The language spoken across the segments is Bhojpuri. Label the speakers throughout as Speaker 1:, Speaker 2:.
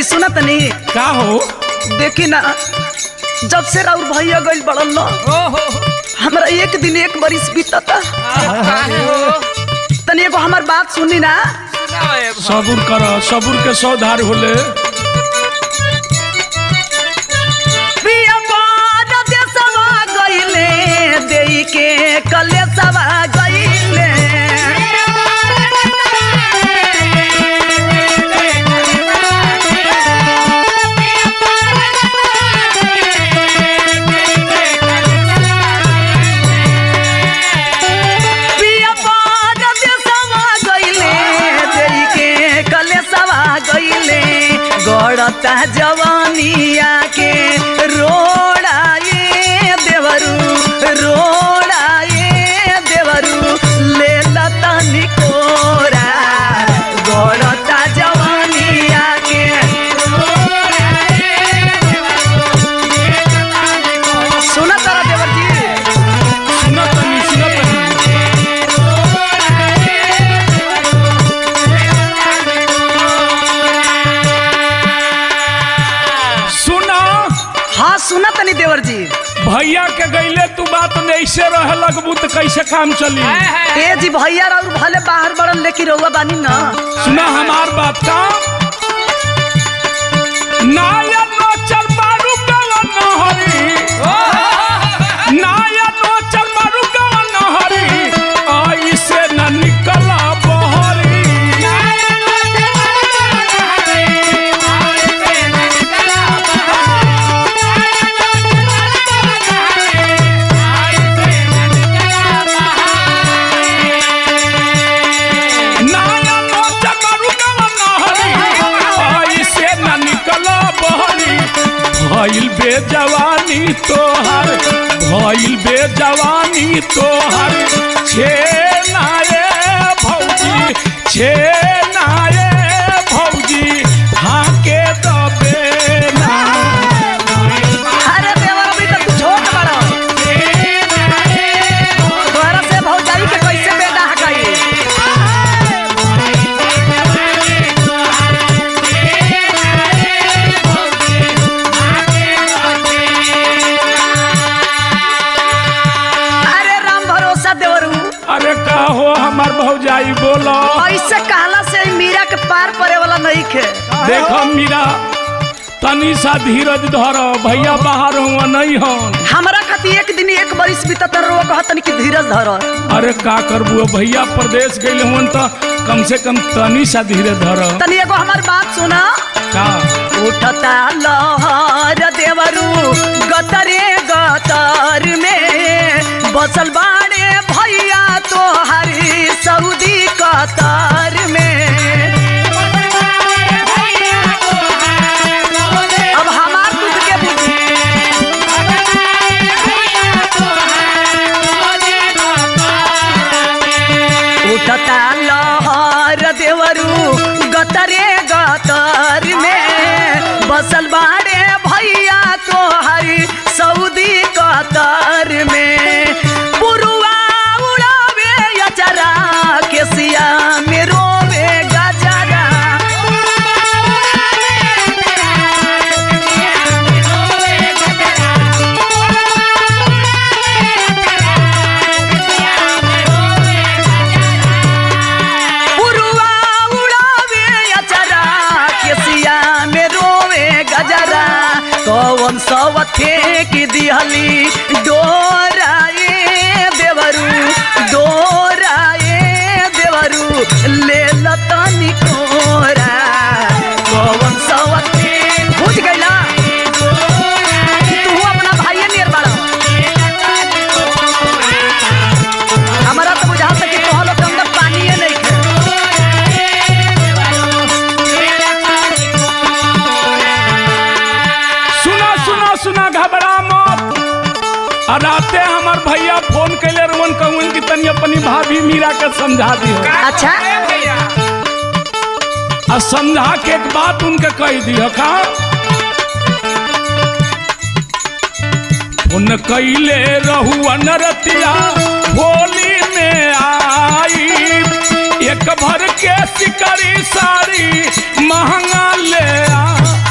Speaker 1: सुना तनी
Speaker 2: का हो
Speaker 1: देखी ना जब से राउर भैया गइल बड़न न
Speaker 3: ओहो
Speaker 1: हमरा एक दिन एक बरिस बीतता
Speaker 3: काहे हो
Speaker 1: तनी एगो हमार बात सुनी ना
Speaker 3: सुनाओ ए भाई।
Speaker 2: सबूर कर सबूर के सौधार होले
Speaker 1: पिया बार देसवा गइले देई के कलेसवा गइले पिया बार देसवा गइले देई के कलेसवा गइले गड़ता जवानिया के रोड़ाए देवरू रोड़ाए देवरू ले लता निकोरा गड़ता जवानिया के सुना तारा देवर जी
Speaker 2: सुना तनी सुना तनी सुना
Speaker 1: हाँ सुना तनी देवर जी
Speaker 2: भैया के गईले तू बात में ऐसे रहे लगबू तो कैसे काम चली
Speaker 3: हाय, हाय।
Speaker 1: ए जी भैया और भले बाहर बड़न लेकिन रहुआ बानी ना
Speaker 2: सुना हमार बात का नाया नो चल मारू गवन नहरी नाया नो चल मारू गवन नहरी ऐसे न निकला बहरी नाया नो चल मारू गवन नहरी ऐसे न निकला बहरी भइल बे जवानी तोहर भइल बे जवानी तोहर छे नाये भौजी छे नाये भौजी हाके दबे ना
Speaker 1: अरे देवर अभी तक तू छोट बड़ा तोहरा से भौजाई के कैसे बेटा हकाई अरे राम भरोसा देवरू
Speaker 2: अरे का हो हमार भौजाई बोलो
Speaker 1: ऐसे कहला से ई मीरा के पार पड़े वाला नहीं खे
Speaker 2: देखो मीरा तनी सा धीरज धर भैया बाहर हुआ नहीं हन
Speaker 1: हमरा खातिर एक दिन एक बरिस बीतत रो कहतनी कि धीरज धर
Speaker 2: अरे का करबू भैया प्रदेश गइल हुन त कम से कम तनी सा धीरे धर
Speaker 1: तनी एगो हमार बात सुना
Speaker 2: का
Speaker 1: उठता लहर देवरू गतरे गतर में बसल बाड़े भैया तो हरी सऊदी कतर में अब हमार दूध के बुद्धि उठता लहर देवरू गतरे गतर में बसल बाड़े भैया तो हरी सऊदी कतर में पुरुआ उड़ावे अचरा केसिया में रोवे गजरा पुरुआ उड़ावे अचरा केसिया में रोवे गजरा कौन सवथे की दिहली डोराए देवरू डोराए देवरू ले लतनी कोरा कौन सवथे बुझ गइला तू अपना भाइये नियर बाड़ा हमारा तो बुझाता कि तोह लोग के अंदर पानिए नहीं खे
Speaker 2: सुना सुना सुना घबरा मत आ राते हमार भैया फोन कैले रवन कहून कि तनी अपनी भाभी मीरा के समझा दी
Speaker 1: अच्छा
Speaker 3: ए भैया
Speaker 2: आ समझा के एक बात उनके कह दी का उन कैले रहू अनरतिया होली में आई एक भर के सिकरी साड़ी महंगा ले आ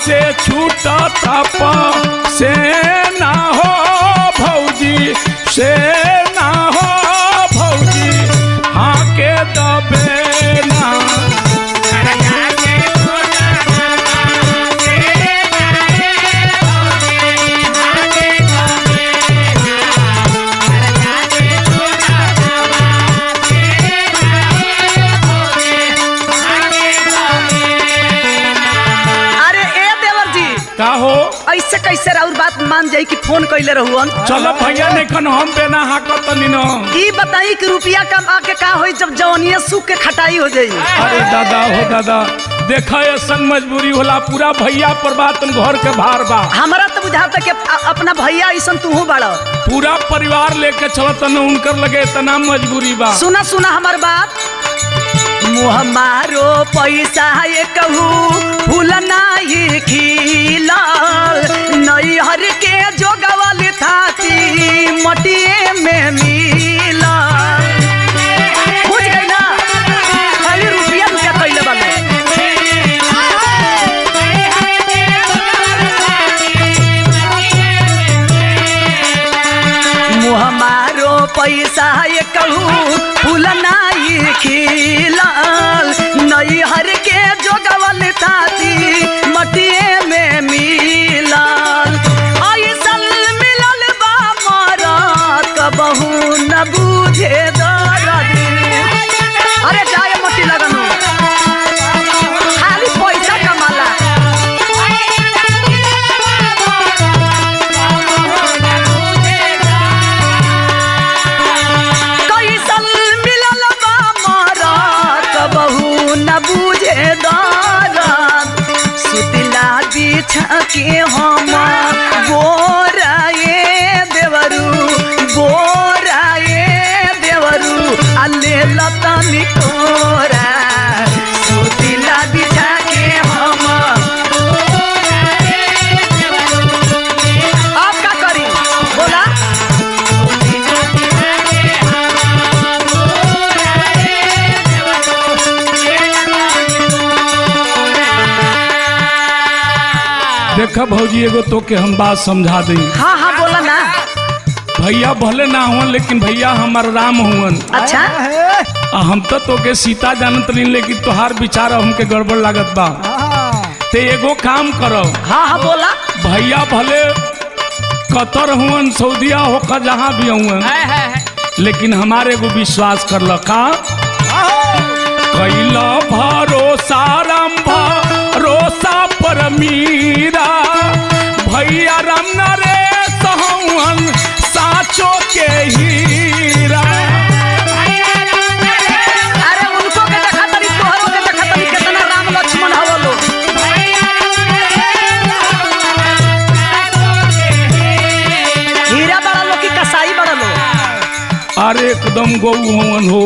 Speaker 2: से छूटा था से ना हो भौजी से ना हो भौजी हाँ के दबे ना
Speaker 1: अरे ए देवर जी
Speaker 2: का हो
Speaker 1: ऐसे कैसे राउर बात मान जाई कि फोन कैले रहुअन
Speaker 2: चलो भैया नहीं हम बेना हाकत तनी न
Speaker 1: ई बताई कि रुपया कमा के का होई जब जवनिया सूख के खटाई हो जाई
Speaker 2: अरे दादा हो दादा देखा ऐसा मजबूरी होला पूरा भैया पर बात घर के भार बा
Speaker 1: हमारा तो बुझाता कि अ- अपना भैया ऐसन तू बड़
Speaker 2: पूरा परिवार लेके चलत न उनकर लगे इतना मजबूरी बा
Speaker 1: सुना सुना हमार बात मुँह मारो पैसा ये कहू फूल नाही खिलल नैहर के जोगवल थाती मटिए में मिलल बुझ गई ना खाली रुपया रुपया कैले बाले मुँह मारो पैसा ये कहू फूल नाही खिलल नैहर के जोगवल ताती मटिए में मिलल ऐसल मिलल बा मरत कबहू न बुझे दर्द अरे जाए मटी लगनु खाली पैसा कमाला कैसल मिलल बा मरत बहू न बुझे दरद सुतला बिछा के हम बोराए देवरू बोराए देवरू अल्ले लतनी कोरा सुतला बिछा के हम अब का करी बोला
Speaker 2: देखा भौजी एगो तो के हम बात समझा दी
Speaker 1: हाँ हाँ बोला ना
Speaker 2: भैया भले ना हुवन लेकिन भैया हमार राम हुवन
Speaker 1: अच्छा
Speaker 2: आ हम तो तोके सीता जानत नहीं लेकिन तोहार विचार हमके गड़बड़ लागत बा ते एगो काम करो
Speaker 1: हाँ हाँ बोला
Speaker 2: भैया भले कतर हुवन सऊदिया होकर जहाँ भी हुवन
Speaker 3: है है है
Speaker 2: लेकिन हमारे एगो विश्वास कर ल का कैला भरोसा राम भरोसा पर मीरा भैया राम नरेश हवन साचो के हीरा
Speaker 1: अरे उनको के देखा तनी तोहरो के देखा तनी कितना राम लक्ष्मण हव लो हीरा बड़ा लो कि कसाई बड़ा लो
Speaker 2: अरे एकदम गौ हवन हो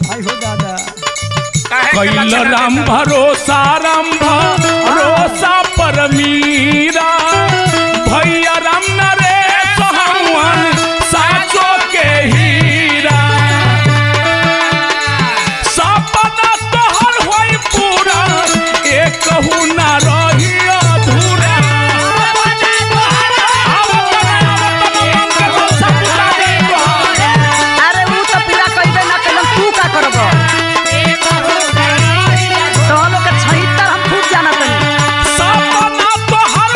Speaker 3: काहे के
Speaker 2: कैल
Speaker 3: लक्षण
Speaker 2: राम
Speaker 3: देखा?
Speaker 2: भरोसा राम भरोसा पर मीरा भैया राम नरेश हवन साचो के हीरा सपना तोहर होई पूरा एक कहू ना रही अधूरा
Speaker 1: अरे ऊ तो पूरा कइबे ना कइलन तू का करब तो लोग के छहितर हम खूब जाना तनी
Speaker 2: सपना तोहर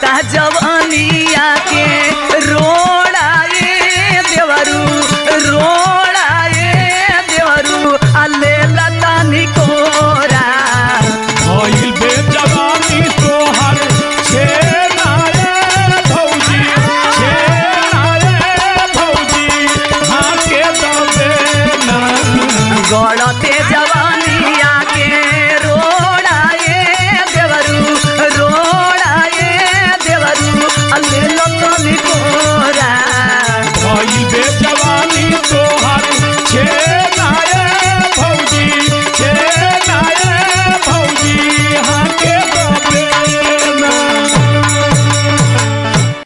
Speaker 1: जाता जब